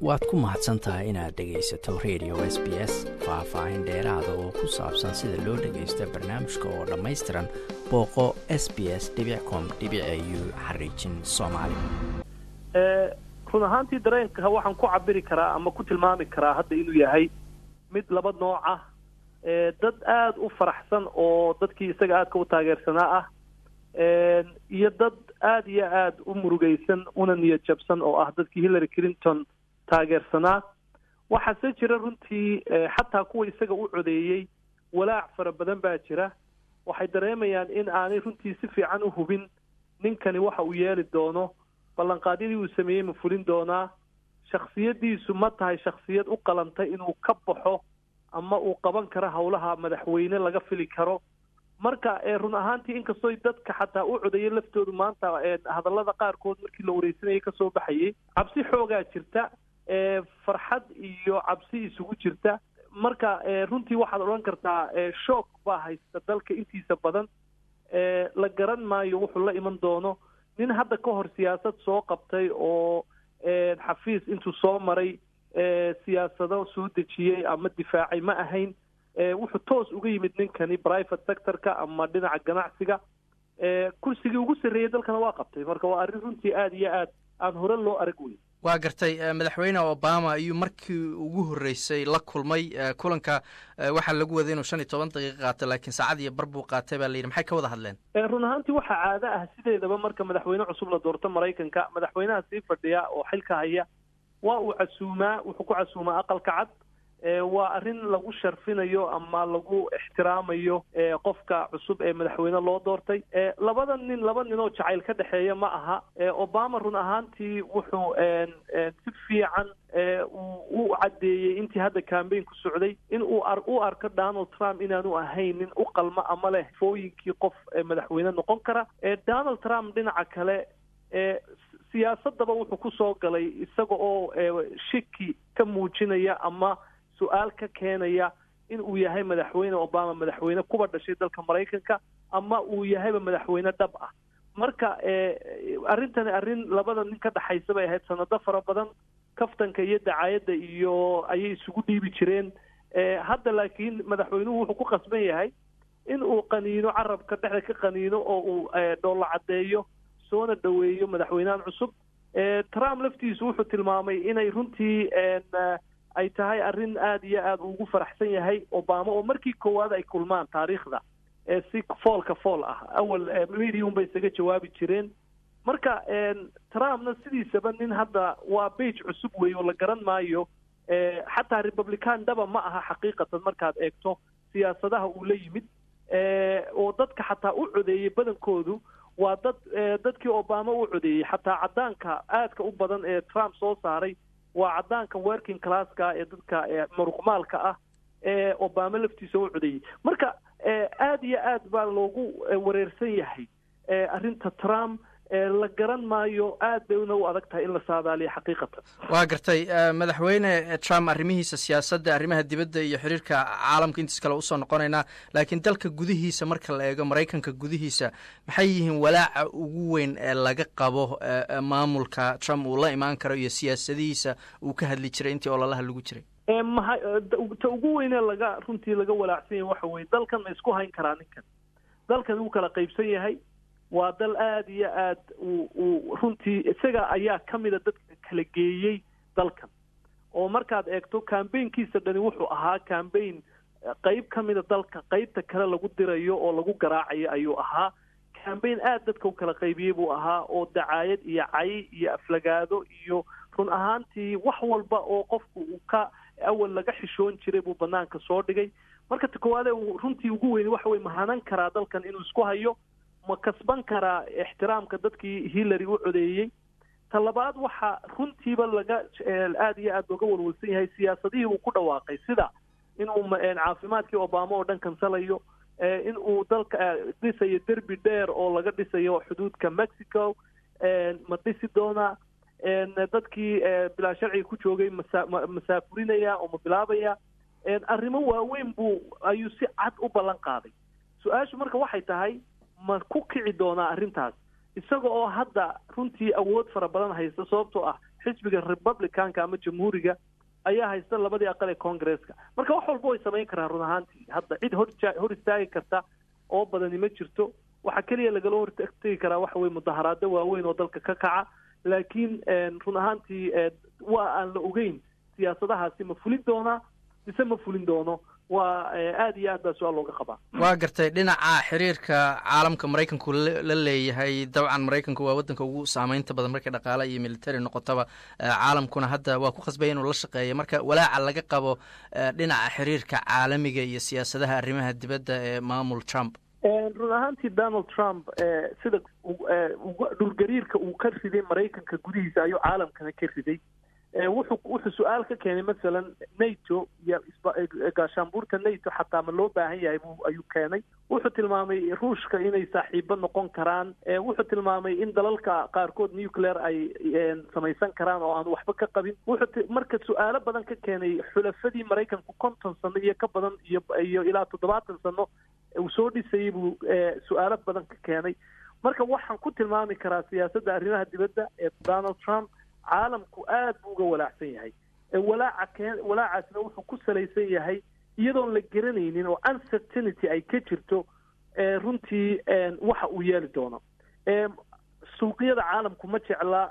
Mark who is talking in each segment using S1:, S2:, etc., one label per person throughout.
S1: waad ku mahadsan tahay inaad dhegaysato radio s b s faah-faahin dheeraada oo ku saabsan sida loo dhagaysto barnaamijka oo dhammaystiran booqo s b s com u xariijin soomaali
S2: run ahaantii dareenka waxaan ku cabiri karaa ama ku tilmaami karaa hadda inuu yahay mid laba nooc ah dad aada u faraxsan oo dadkii isaga aadka u taageersanaa ah iyo dad aada iyo aada u murugaysan una niyad jabsan oo ah dadkii hillary clinton taageersanaa waxaase jira runtii xataa kuwa isaga u codeeyey walaac fara badan baa jira waxay dareemayaan in aanay runtii si fiican u hubin ninkani waxa uu yeeli doono ballanqaadyadii uu sameeyey ma fulin doonaa shaksiyaddiisu ma tahay shaksiyad u qalantay inuu ka baxo ama uu qaban karo howlaha madaxweyne laga fili karo marka run ahaantii inkastoo dadka xataa u codeeyay laftoodu maanta hadallada qaarkood markii la wareysanayay kasoo baxayay cabsi xoogaa jirta farxad iyo cabsi isugu jirta marka runtii waxaad odhan kartaa shook baa haysta dalka intiisa badan la garan maayo wuxuu la iman doono nin hadda ka hor siyaasad soo qabtay oo xafiis intuu soo maray siyaasado soo dejiyey ama difaacay ma ahayn wuxuu toos uga yimid ninkani private sectorka ama dhinaca ganacsiga kursigii ugu sarreeyey dalkana waa qabtay marka waa arrin runtii aada iyo aad aan hore loo arag wey
S1: waa gartay madaxweyne obama ayuu markii ugu horreysay la kulmay kulanka waxaa lagu waday inuu shan iyo toban daqiiqa qaato laakiin saacad iyo bar buu qaatay baa layidhi maxay ka wada hadleen
S2: run ahaantii waxaa caado ah sideedaba marka madaxweyne cusub la doorto maraykanka madaxweynaha sii fadhiya oo xilka haya waa uu casuumaa wuxuu ku casuumaa aqalka cad waa arrin lagu sharfinayo ama lagu ixtiraamayo qofka cusub ee madaxweyne loo doortay labada nin laba nin oo jacayl ka dhexeeya ma aha obama run ahaantii wuxuu si fiican u caddeeyey intii hadda cambaign ku socday in uu u arko donald trump inaanu ahayn nin u qalma ama leh fooyinkii qof madaxweyne noqon kara donald trump dhinaca kale siyaasadaba wuxuu kusoo galay isaga oo shiki ka muujinaya ama su-aal ka keenaya in uu yahay madaxweyne obama madaxweyne kuba dhashay dalka maraykanka ama uu yahayba madaxweyne dhab ah marka arrintani arrin labada nin ka dhexaysa bay ahayd sanado fara badan kaftanka iyo dacaayadda iyo ayay isugu dhiibi jireen hadda laakiin madaxweynuhu wuxuu ku qasban yahay in uu qaniino carabka dhexda ka qaniino oo uu dhoollo caddeeyo soona dhoweeyo madaxweynahan cusub trump laftiisu wuxuu tilmaamay inay runtii ay tahay arrin aada iyo aada ugu faraxsan yahay obama oo markii koowaad ay kulmaan taariikhda si foolka fool ah awal medium bay isaga jawaabi jireen marka trumpna sidiisaba nin hadda waa bage cusub weeye oo la garan maayo xataa republican dhaba ma aha xaqiiqatan markaad eegto siyaasadaha uu la yimid oo dadka xataa u codeeyey badankoodu waa dad dadkii obama u codeeyey xataa caddaanka aadka u badan ee trump soo saaray waa caddaanka working classka ee dadka muruqmaalka ah ee obama laftiisa u codeeyey marka aada iyo aad baa loogu wareersan yahay arrinta trump la garan maayo aad bayna u adag tahay in la saadaaliyo xaqiiqatan
S1: waa gartay madaxweyne trump arrimihiisa siyaasadda arrimaha dibadda iyo xiriirka caalamka intiis kale usoo noqonaynaa laakiin dalka gudihiisa marka la eego maraykanka gudihiisa maxay yihiin walaaca ugu weyn ee laga qabo maamulka trump uu la imaan karo iyo siyaasadihiisa uu ka hadli jiray intii ololaha lagu jiray
S2: maha ta ugu weynee laga runtii laga walaacsan yahay waxa weye dalkan ma isku hayn karaa ninkan dalkan wuu kala qaybsan yahay waa dal aada iyo aad uu uu runtii isaga ayaa ka mida dadka kala geeyey dalkan oo markaad eegto cambaynkiisa dhani wuxuu ahaa cambayn qeyb ka mida dalka qeybta kale lagu dirayo oo lagu garaacayo ayuu ahaa cambayn aada dadka u kala qaybiyey buu ahaa oo dacaayad iyo cay iyo aflagaado iyo run ahaantii wax walba oo qofku uu ka awal laga xishoon jiray buu banaanka soo dhigay marka ta koowaade runtii ugu weyni waxa weye mahanan karaa dalkan inuu isku hayo ma kasban karaa ixtiraamka dadkii hillary u codeeyey ta labaad waxaa runtiiba laga aada iyo aad looga walwalsan yahay siyaasadihii uu ku dhawaaqay sida inuu caafimaadkii obama oo dhan kansalayo in uu dalka dhisayo derbi dheer oo laga dhisayo xuduudka mexico ma dhisi doonaa dadkii bilaa sharciga ku joogay masa masaafurinaya oo ma bilaabaya arrimo waaweyn buu ayuu si cad u ballan qaaday su-aashu marka waxay tahay ma ku kici doonaa arrintaas isaga oo hadda runtii awood fara badan haysta sababtoo ah xisbiga republicanka ama jamhuuriga ayaa haysta labadii aqal ee congresska marka wax walba way samayn karaan run ahaantii hadda cid hor hor istaagi karta oo badani ma jirto waxaa keliya lagala hortegi karaa waxa weye mudaharaado waaweyn oo dalka ka kaca laakiin run ahaantii waa aan la ogeyn siyaasadahaasi ma fulin doonaa mise ma fulin doono waa aada iyo aad baa su-aal looga qabaa
S1: waa gartay dhinaca xiriirka caalamka maraykanku la leeyahay dabcan maraykanku waa waddanka ugu saameynta badan markay dhaqaale iyo military noqotaba caalamkuna hadda waa ku khasbaya inuu la shaqeeya marka walaaca laga qabo dhinaca xiriirka caalamiga iyo siyaasadaha arrimaha dibadda ee maamul trump
S2: run ahaantii donald trump sida dhulgariirka uu ka riday maraykanka gudihiisa ayuu caalamkana ka riday wuxuu wuxuu su-aal ka keenay masalan nato iyo gaashaanbuurta nato xataa ma loo baahan yahay bu ayuu keenay wuxuu tilmaamay ruushka inay saaxiibo noqon karaan wuxuu tilmaamay in dalalka qaarkood nuclear ay samaysan karaan oo aan waxba ka qabin wuxuu marka su-aalo badan ka keenay xulafadii maraykanku konton sano iyo ka badan iyo iyo ilaa toddobaatan sano uu soo dhisayay buu su-aalo badan ka keenay marka waxaan ku tilmaami karaa siyaasadda arrimaha dibadda ee donald trump caalamku aad buu uga walaacsan yahay walaaca keen walaacaasna wuxuu ku salaysan yahay iyadoon la garanaynin oo uncertainty ay ka jirto runtii waxa uu yeeli doono suuqyada caalamku ma jecla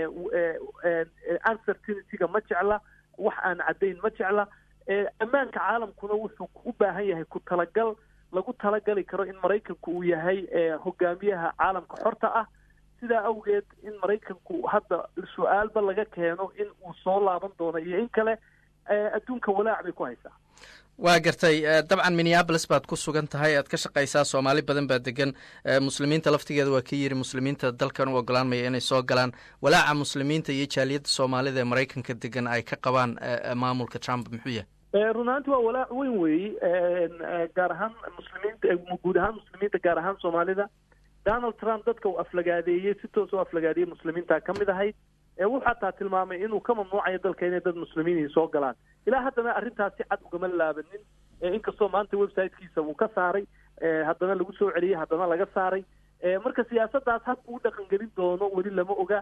S2: uncertainityga ma jecla wax aan caddayn ma jecla ammaanka caalamkuna wuxuu u baahan yahay ku talagal lagu talagali karo in maraykanku uu yahay hogaamiyaha caalamka xorta ah sidaa awgeed in maraykanku hadda su-aalba laga keeno in uu soo laaban doono iyo in kale adduunka walaac bay ku haysaa
S1: waa gartay dabcan minneabolis baad ku sugan tahay aad ka shaqaysaa soomaali badan baa degan muslimiinta laftigeeda waa ka yiri muslimiinta dalkan u oggolaanmaya inay soo galaan walaaca muslimiinta iyo jaaliyadda soomaalida ee maraykanka degan ay ka qabaan maamulka trump muxuu yahay
S2: run ahaanti waa walaac weyn weeye gaar ahaan muslimiinta guud ahaan muslimiinta gaar ahaan soomaalida donald trump dadka uu aflagaadeeyey si toos u aflagaadeeyey muslimiinta ka mid ahayd wuxuu xataa tilmaamay inuu ka mamnuucayo dalka inay dad muslimiinii soo galaan ilaa haddana arrintaas si cad ugama laabanin inkastoo maanta websitekiisa uu ka saaray haddana lagu soo celiyey haddana laga saaray marka siyaasaddaas had uu dhaqangelin doono weli lama oga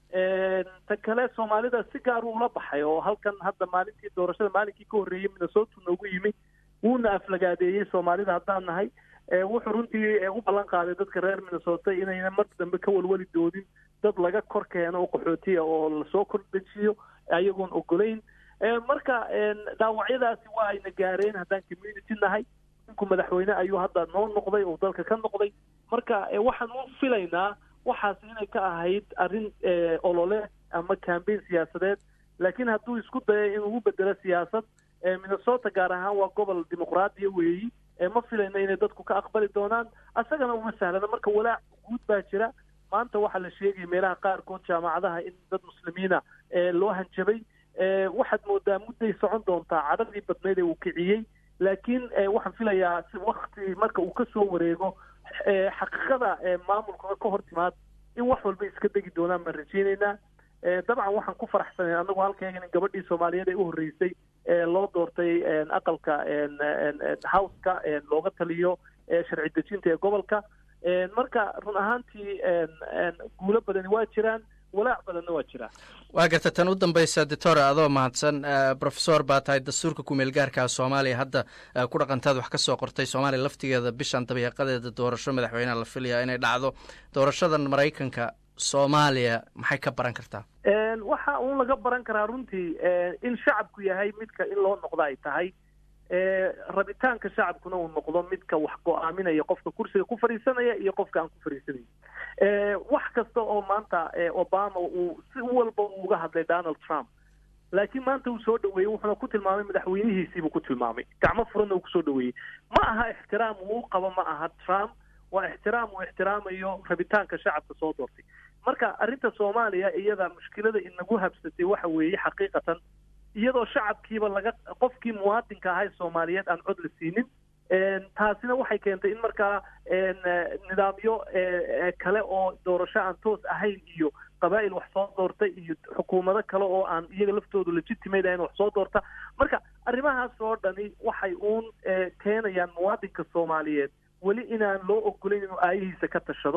S2: ta kale soomaalida si gaar uula baxay oo halkan hadda maalintii doorashada maalinkii ka horreeyey minnesota noogu yimi wuuna aflagaadeeyey soomaalida haddaan nahay wuxuu runtii u ballan qaaday dadka reer minnesota inayna mar dambe ka walwali doonin dad laga kor keeno oo qaxootiya oo lasoo kordhejiyo ayagoon ogolayn marka dhaawacyadaasi waa ayna gaareen haddaan community nahay ninku madaxweyne ayuu hadda noo noqday oo dalka ka noqday marka waxaan u filaynaa waxaas inay ka ahayd arrin olole ama cambaign siyaasadeed laakiin hadduu isku dayo inuu u bedelo siyaasad minnesota gaar ahaan waa gobol dimuqraadiya weeyi ma filayna inay dadku ka aqbali doonaan asagana uma sahlana marka walaac guud baa jira maanta waxaa la sheegaya meelaha qaarkood jaamacadaha in dad muslimiina loo hanjabay waxaad moodaa mudday socon doontaa cadhadii badnayd ee uu kiciyey laakiin waxaan filayaa wakti marka uu kasoo wareego xaqiiqada maamulkuna ka hor timaad in wax walba iska degi doonaan baan rajeyneynaa dabcan waxaan ku faraxsanay annagu halkeegan in gabadhii soomaaliyeed ee u horreysay loo doortay aqalka houseka looga taliyo sharci dejinta ee gobolka marka run ahaantii guulo badani waa jiraan walaac badanna waa jiraa
S1: waa garta tan u dambaysa doctor adoo mahadsan professor baa tahay dastuurka kumeel gaarkaa soomaaliya hadda ku dhaqantaad wax ka soo qortay soomaaliya laftigeeda bishan dabeeqadeeda doorasho madaxweyneha la filayaa inay dhacdo doorashadan maraykanka soomaaliya maxay ka baran kartaa
S2: waxa uun laga baran karaa runtii in shacabku yahay midka in loo noqdo ay tahay rabitaanka shacabkuna uu noqdo midka wax go-aaminaya qofka kursiga ku fadhiisanaya iyo qofka aan ku fadhiisanayn wax kasta oo maanta obama uu si walba uga hadlay donald trump laakiin maanta uu soo dhaweeyey wuxuuna ku tilmaamay madaxweynihiisiibuu ku tilmaamay gacmo furanna uu kusoo dhaweeyey ma aha ixtiraam uu qabo ma aha trump waa ixtiraam uu ixtiraamayo rabitaanka shacabka soo doortay marka arrinta soomaaliya iyada mushkilada inagu habsatay waxa weeye xaqiiqatan iyadoo shacabkiiba laga qofkii muwaadinka ahay soomaaliyeed aan cod la siinin taasina waxay keentay in markaa nidaamyo kale oo doorasho aan toos ahayn iyo qabaa'il wax soo doorta iyo xukuumado kale oo aan iyaga laftoodu legitimate ahayn wax soo doorta marka arrimahaas oo dhani waxay uun keenayaan muwaadinka soomaaliyeed weli inaan loo ogolayn inuu aayihiisa ka tashado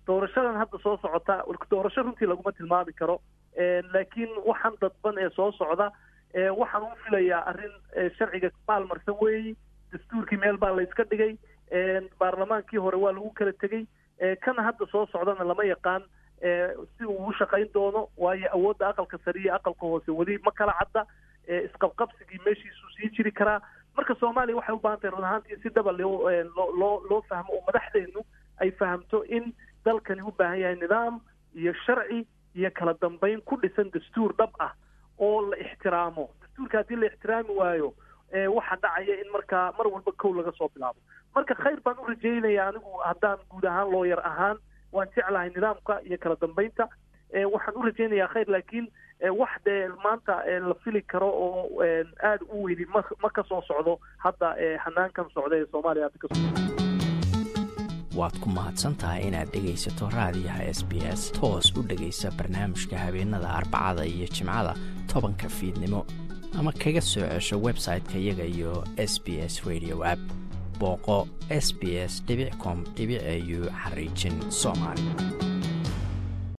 S2: doorashadan hadda soo socota doorasho runtii laguma tilmaami karo laakiin waxaan dadban ee soo socda waxaan u filayaa arrin sharciga maalmarsan weeyi dastuurkii meel baa la iska dhigay baarlamaankii hore waa lagu kala tegey kana hadda soo socdana lama yaqaan si uu u shaqayn doono waayo awoodda aqalka sare iyo aqalka hoose weli ma kala cadda isqabqabsigii meeshiisuu sii jiri karaa marka soomaaliya waxay u baahan tahay run ahaantii si dhaba loo loo loo fahmo oo madaxdeennu ay fahamto in dalkani u baahan yahay nidaam iyo sharci iyo kala dambayn ku dhisan dastuur dhab ah oo la ixtiraamo dastuurka haddii la ixtiraami waayo waxaa dhacaya in markaa mar walba kow laga soo bilaabo marka khayr baan u rajaynaya anigu haddaan guud ahaan looyar ahaan waan jeclahay nidaamka iyo kala dambaynta waxaan u rajaynayaa khayr laakiin wax dee maanta la fili karo oo aada u weyni ma ma ka soo socdo hadda xanaankan socda ee soomaaliya hadda ka socda
S3: waad ku mahadsan tahay inaad dhegaysato raadiyaha s b s toos u dhegaysa barnaamijka habeenada arbacada iyo jimcada tobanka fiidnimo ama kaga soo cesho website-ka iyaga iyo s b s radio app booqo s b s com au xariijin soomaali